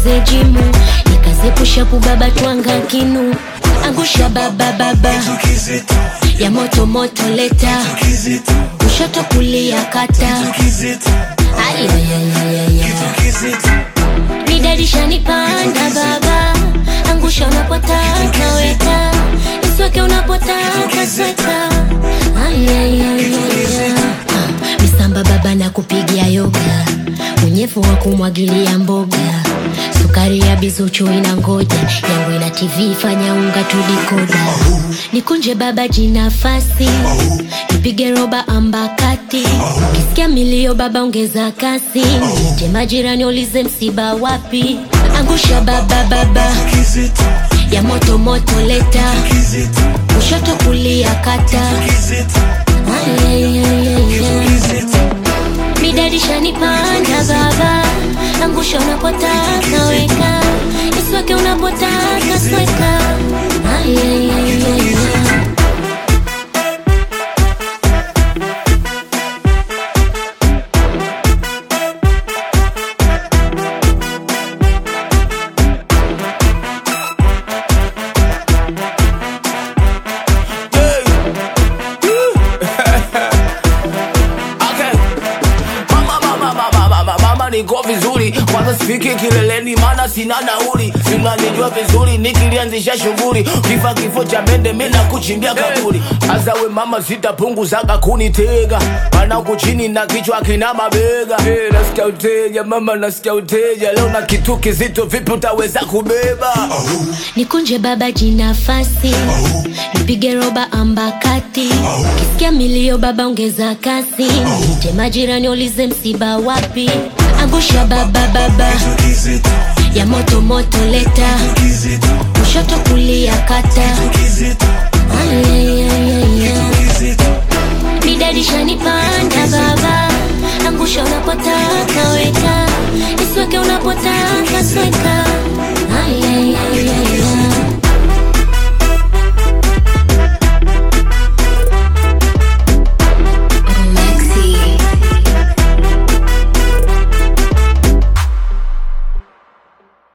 nikaze jimu nikaze pushapu baba twanga kinu angusha baba baba ya moto moto leta kushoto kulia kata ayayayayaya nidarisha nipanda baba angusha unapotaka weka isweke unapotaka sweka ayayayaya misamba baba na kupigia yoga unyevu wa kumwagilia mboga sukari ya bizuchu ina ngoja yangu ina tv fanya unga tudikoda nikunje baba jinafasi nipige roba ambakati kisikia milio baba ongeza kasi je majirani ulize msiba wapi angusha baba baba ya moto moto leta kushoto kulia kata midarisha nipanda baba angusha unapotaka weka isweke unapotaka sweka Ayayayaya. Okay. Mama, mama, mama, mama, mama niko vizuri kwanza sifiki kileleni maana sina nauli sinanijua vizuri nikilianzisha shughuli kifa kifo cha mende mina kuchimbia kaburi hasa we mama sitapunguzaga kunitega mana huku chini na kichwa kina mabega hey, nasikia uteja mama nasikia uteja leo na kitu kizito vipi utaweza kubeba nikunje baba jinafasi nipige roba ambakati kisikia milio baba ongeza kasi je majirani ulize msiba wapi angusha baba baba ya moto moto leta kushoto kulia kata Ayayayaya.